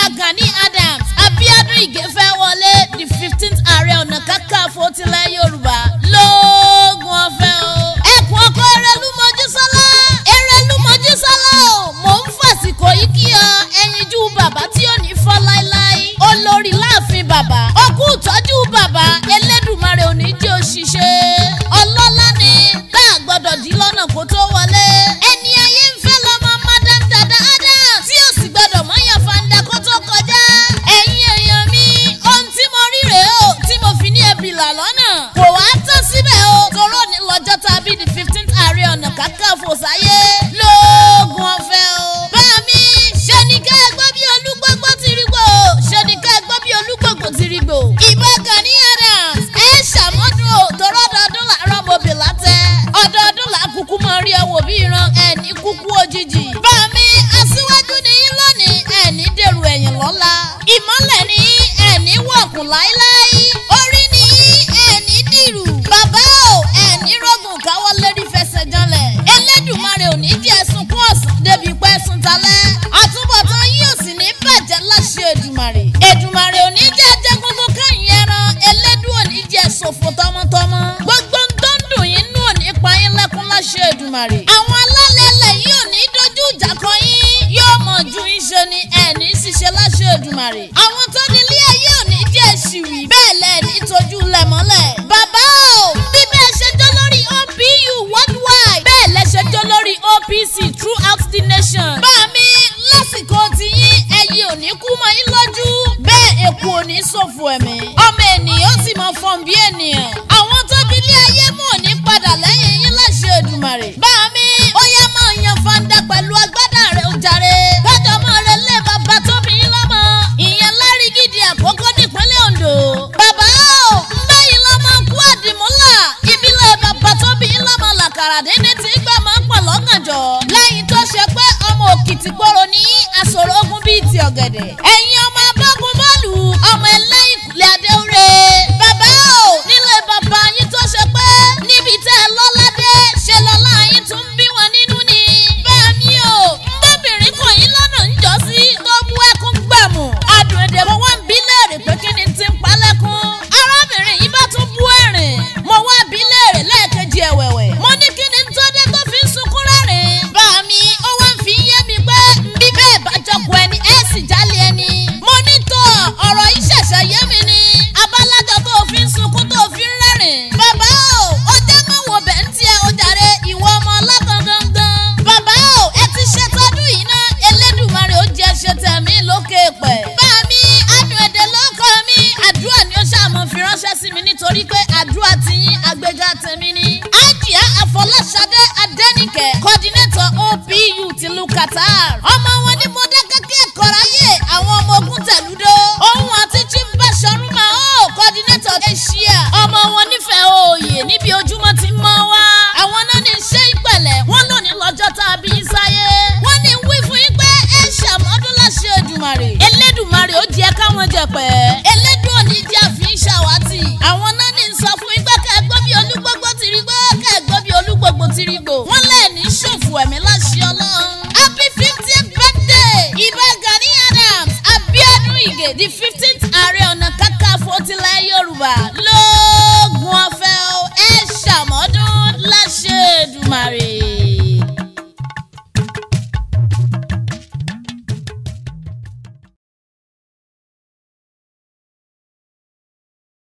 Gani Adams Abíọ́dún Ìgè fẹ́ wọlé the fifteenth ààrẹ ọ̀nà kakanfò tilẹ̀ Yorùbá lóògùn ọ̀fẹ́ o. ẹkùn ọkọ Erelu Mojísọ́lá Erelu Mojísọ́lá o mò ń fàsìkò yìí kí ọ ẹyinjú bàbá tí ò ní fọ́ láéláé olórí láàfin bàbá ọkú ìtọ́jú bàbá Elédùmarè ò ní jẹ́ òṣìṣẹ́ ọlọ́lá ni tá a gbọ́dọ̀ dí lọ́nà kó tó wọlé ẹni ayé ń fẹ́ lọ́mọ madam dada Adams tí ó sì gbọ́dọ̀ mọ́yàn fanda kó tó kọjá ẹ̀yin èèyàn mi ohun tí mo rí rèé o tí mo fi ní ẹbìlà lọ́nà kò wá tán síbẹ̀ o toró ní lọ́jọ́ tàbí the fifteenth ààrẹ ọ̀nà kakanfò sáyé lóògùn ọ̀fẹ́ o bá mi ṣe ni ká ẹ gbọ́ bí olúgbógbó ti rí gbò ṣe ni ká ẹ gbọ́ bí olúgbógbó ti rí gbò ìbọn Gani Adams ẹ ṣàmọ́dún o torọ́ ọdọọdún làárọ̀ mọ́bì látẹ́ ọdọọdún làkúkú mọ rí ẹ wò bí ìran ẹni kúkú òjijì bá mi aṣíwájú ni yín lónìí ẹni dèrò ẹ̀yìn lọ́la ìmọ́lẹ̀ ni yín ẹni wọ̀kùn láíláí orí ni yín ẹni dìrù bàbá o ẹni rọ́gùn káwọ́ lérí fẹsẹ̀ janlẹ̀ Elédùmarè ò ní jẹ́ sunkún ọ̀sán débi pẹ́ sun talẹ́ àtúbọ̀tán yín ò sì ní bàjẹ́ láṣẹ Èdùmarè Èdùmarè ò ní jẹ́ jẹ́gbogbo káyìn ẹran Elédùn ò ní jẹ́ ṣòfò tọmọtọmọ gbogbo ń tó ń dùn yín nù ò ní pa yín lẹ́kún láṣẹ Èdùmarè àwọn alálẹ̀ ilẹ̀ yìí ò ní dojú ìjà kọ yín yóò mọ̀ ju yín ṣe ni ẹ̀ní ṣiṣẹ́ láṣẹ Èdùmarè àwọn tó nílé ayé ò ní jẹ́ ṣìwì bẹ́ẹ̀ lẹ̀ ní tójú lẹ̀ mọ́lẹ̀ bàbá o bí bẹ́ẹ̀ ṣe jọ lórí OPU worldwide bẹ́ẹ̀ lẹ ṣe jọ lórí OPC throughout the nation bá mi lásìkò tiyín ẹyẹ ò ní kú mọ́ yín lójú bẹ́ẹ̀ èkó ò ní ṣòfò ẹ̀mí ọmọ ènìyàn sì mọ fọ́n bí ènìyàn àwọn tó nílé ayé mú ò ní padà lẹ́yìn yín láṣẹ Èdùmarè bá mi ó yá máa yan fanda pẹ̀lú agbádá rẹ̀ ó jàre kájọ máa rẹ lé bàbá tó bí yín lọ́mọ ìyẹn lárí gidi àkókò nípínlẹ̀ Ondo bàbá o ń bẹ́yìn lọ́mọ kú àdìmúlà ìbílẹ̀ bàbá tó bí yín lọ́mọ làkàrà dídí tí gbà máa ń pọ̀ lọ́gànjọ́ lẹ́yìn tó ṣe pé ọmọ Òkìtìpọ̀rọ̀ ní àsọ̀rọ̀ ogun bíi ti ọ̀gẹ̀dẹ̀ ẹ̀yin ọmọ abágun bọ́ọ̀lù ọmọ ẹlẹ́yìn kùlẹ̀ adéwúre bàbá o nílé bàbá yín tó ṣe pé níbi tẹ́ ẹ lọ́ládé ṣe lọ́lá yín tún bí wọn nínú ni bẹ́ẹ̀ mi o ńbẹ́bìnrin kò yín lọ́nà ń jọ sí tó bú ẹkún gbàmù adùn èdè mo wá ń bí léèrè pé kí ni ti ń palẹ́kún arábìnrin yìí bá tún bú ẹ̀rìn mo wá bí léèrè lẹ́ẹ̀kejì ẹ̀wẹ̀wẹ̀ mo ní kí ni tó dé tó fi ń sunkún rẹ́rìn bá mi ó wá ń fi yé mi pé bí bẹ́ẹ̀ bá jọkọ̀ ẹni ẹ̀ sì jálè ẹni mo ní tó ọ̀rọ̀ yìí ṣẹ̀ṣẹ̀ yé mi ni abálájọ tó fi ń sunkún tó fi ń rẹ́rìn bàbá o ó jẹ́ mọ́ wo bẹ̀ ń tiẹ̀ ó jàre ìwọ ọmọ ọlọ́tàn gangan bàbá o ẹ ti ṣe tọdún yìí ná Elédùmarè ó jẹ́ ṣe tẹ̀mí lókè pẹ̀ bá mi adùn èdè lóko mi àdúrà ni ó ṣàmọ̀ fi ránṣẹ́ sí mi nítorí pé àdúrà ti yín àgbéga tèmi ni Àjíà Àfọláṣadé Adẹ́nìkẹ́ coordinator OPU tìlú Qatar ọmọ wọn ní Mọdákẹ́kẹ́ kọ́ráyè àwọn ọmọ ogun tẹ̀lú